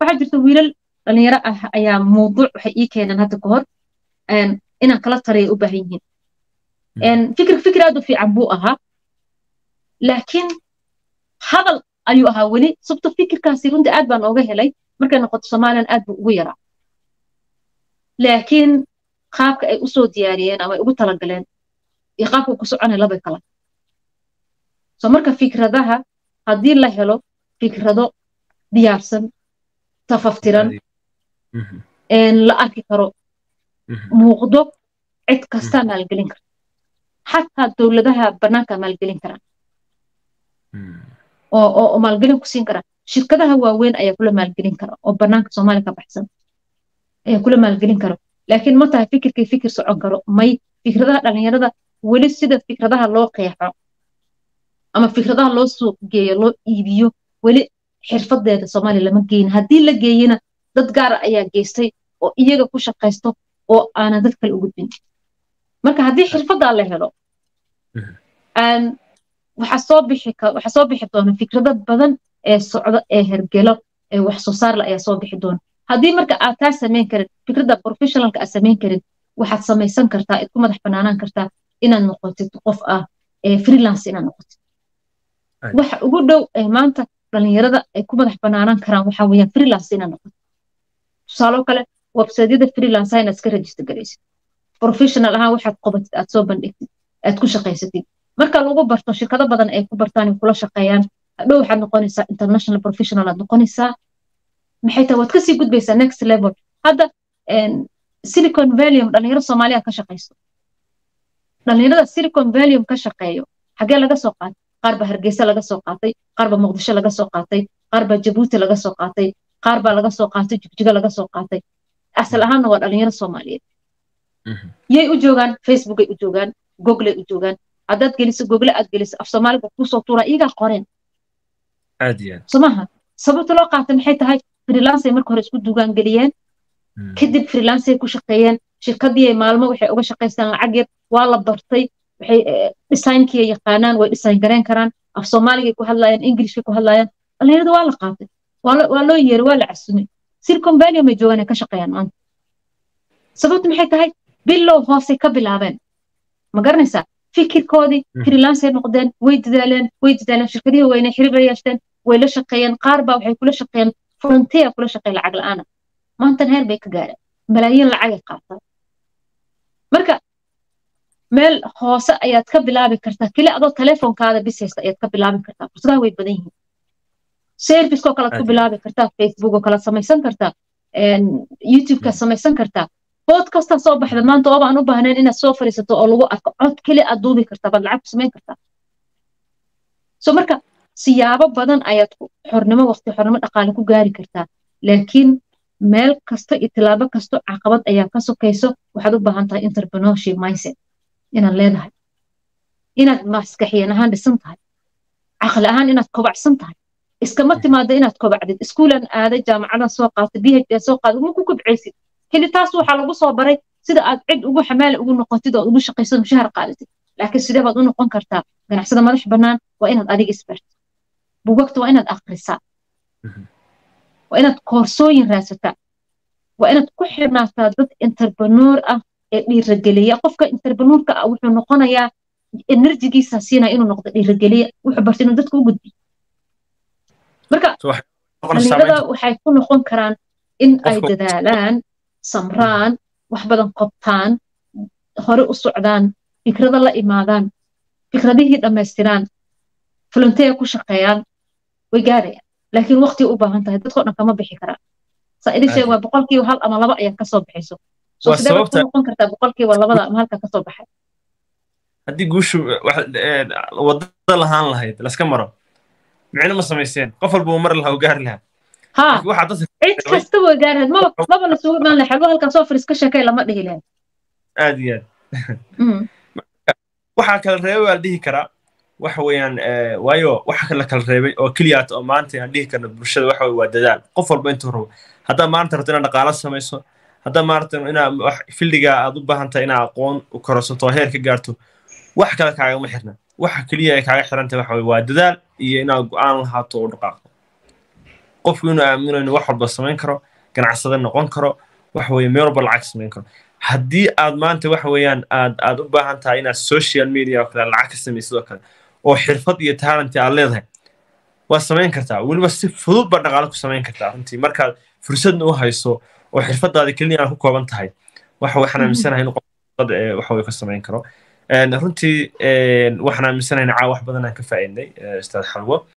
waxaa jirta wiilal dhalinyaro ah ayaa mawduuc waxay ii keeneen hadda ka hor inaan kala taraya u baahan yihiin fikir fikir aad u fiican buu ahaa laakiin hadal ayuu ahaa weli sababto fikirkaasi runtii aad baan ooga helay markay noqoto somalilan aad buu ugu yaraa laakiin qaabka ay usoo diyaariyeen ama ay ugu talagaleen iyo qaabka uu ku soconay labay kala so marka fikradaha haddii la helo fikrado diyaarsan tafaftiran la arki karo muuqdo cid kastaa maalgelin karta xataa dowladaha bannaanka maalgelin karaan oo maalgelin ku siin kara shirkadaha waaweyn ayaa kula maalgelin kara oo bannaanka soomaaliya ka baxsan ayaa kula maalgelin karo laakiin ma tahay fikirkay fikir socon karo may fikradaha dhalinyarada weli sida fikradaha loo qeexo ama fikradaha loo suuq geeyo loo iibiyo weli xirfadeeda soomaaliya lama geeyin haddii la geeyena dad gaara ayaa geystay oo iyaga ku shaqaysto oo aanan dad kale u gudbin marka haddii xirfadaa la helo waxaa soo bixi waxaa soo bixi doona fikrado badan ee socdo ee hergelo ee wax soo saarla ayaa soo bixi doona haddii marka aad taa samayn karin fikradda professionalka aad samayn karin waxaad samaysan kartaa id ku madax banaanaan kartaa inaad noqotid qof ah freelance inaad noqotid waxa ugu dhow ee maanta dhalinyarada ay ku madax banaanaan karaan waxaa weeyaan freelance inaad noqotid tusaalo kale websiteyada freelance inaad iska register garaysid professional ahaan waxaad qobatid aad soo bandhigtid aad ku shaqaysatid marka lagu barto shirkado badan ay ku bartaan kula shaqeeyaan hadhow waxaad noqonaysaa international professional aad noqonaysaa maxay tahay waad kasii gudbaysaa next level hadda silicon valium dhalinyaro soomaaliya ka shaqaysto dhalinyarada silicon valium ka shaqeeyo xagee laga soo qaatay qaar baa hargeysa laga soo qaatay qaar baa muqdisho laga soo qaatay qaar baa jabuuti laga soo qaatay qaar baa laga soo qaatay jigjigo laga soo qaatay asal ahaanna waa dhalinyaro soomaaliyeed yay u joogaan facebookay u joogaan googley u joogaan haddaad geliso google aad geliso af soomaaliga kusoo tuuraa iyagaa qoreen somaha sababta loo qaatay maxay tahay freelancey marka hore isku dugaan geliyeen kadib freelancey ku shaqeeyeen shirkadii maalmo waxay uga shaqaystaan lacag yar waa la bartay waxay designkii yaqaanaan way design gareen karaan af soomaaligay ku hadlayaan englishkay ku hadlayaan dhalinyarada waa la qaatay waa loo yeeray waa la casumay silicon valley may joogaan ay ka shaqeeyaan maanta sababta maxay tahay bilow hoosay ka bilaabeen ma garanaysaa fikirkoodii freelancey noqdeen way dadaaleen way dadaaleen shirkadihii weyne xiriir yeeshteen way la shaqeeyeen qaar baa waxay kula shaqeeyeen frontier kula shaqeey lacag la'aana maantan heer bay ka gaareen malaayiin lacagay qaataan marka meel hoose ayaad ka bilaabi kartaa keli adoo telefonkaada bis haysta ayaad ka bilaabi kartaa fursadaha way badan yihiin servicekoo kalead ku bilaabi kartaa facebook oo kalead samaysan kartaa youtubekaad samaysan kartaa podcastaa soo baxda maanta ooba aan u baahnayn inaad soo fadhiisato oo lagu arko cod keli aad duubi kartaa baad lacag ku samayn kartaa so marka siyaabo badan ayaad xornimo waqti xornimo dhaqaale ku gaari kartaa laakiin meel kasto iyo tilaabo kasto caqabad ayaa ka sokayso waxaad u baahan tahay entrepreneurship mindset inaad leedahay inaad maskaxiyan ahaan dhisan tahay caqli ahaan inaad kobacsan tahay iskama timaado inaad kobacdid iskuulan aaday jaamacadan soo qaatay b h soo qaatay ma ku kobcaysid keli taas waxaa lagu soo baray sida aad cid ugu xamaali ugu noqotid oo ugu shaqaysad mushahar qaadatid laakiin sidee baad u noqon kartaa ganacsada madax bannaan waa inaad adiga isbartid bugagta waa inaad akrisaa waa inaad koorsooyin raadsataa waa inaad ku xirnaataa dad interprenuur ah ee dhiirageliya qofka interprenuurka ah wuxuu noqonayaa enerjigiisa siinaya inuu noqdo dhiirageliya wuxuu barta inuu dadka u gudbiyo marka dhalinyarada waxay ku noqon karaan in ay dadaalaan samraan wax badan qobtaan hore u socdaan fikrado la imaadaan fikradihii dhammaystiraan volunteer ku shaqeeyaan way gaarayaan laakiin waqti u baahan tahay dadkoo dhan kama bixi karaan saa idin sheeg waa boqolkiiba hal ama laba ayaa kasoo baxayso so sidee baad ku noqon kartaa boqolkiiba labada ama halka kasoo baxay haddii guushu wadada lahaan lahayd laska maro micno ma samayseen qof walba uu mari lahaa u gaari lahaa ها cid kasta way gaarhayd maba maba la sugu imaan lahay xalwo halkan soo fariis ka sheekay lama dhihi lahayd aad iyo aad waxaa kala reebay waa la dhihi karaa waxa weeyaan waayo waxa la kala reebay oo keliyaat oo maanta aan dhihi karno bulshada waxa waa dadaal qof walba intuu rabo haddaa maanta rabto inaad dhaqaalo samayso haddaa maanta inaad wax fildiga aad u baahan tahay inaad aqoon u kororsato oo heer ka gaarto wax kale kaagama xirna waxa keliya ay kaaga xiran tahay waxa waa dadaal iyo inaad go'aan lahaato oo dhaqaaqdo qofku inuu aamino inuu wax walba samayn karo ganacsade noqon karo waxa weeye meel walba lacag samayn karo haddii aad maanta waxa weeyaan aad aad u baahan tahay inaad social media oo kale lacag ka samaysid oo kale oo xirfad iyo talent aad leedahay waa samayn kartaa weliba si fudud baa dhaqaale ku samayn kartaa runtii markaad fursadna u hayso oo xirfadaada keliya aan ku kooban tahay waxa waxaan aaminsanahay in qof waxa way ka samayn karo runtii waxaan aaminsanahay caa wax badan aan ka faa'iidnay ustaad xalwo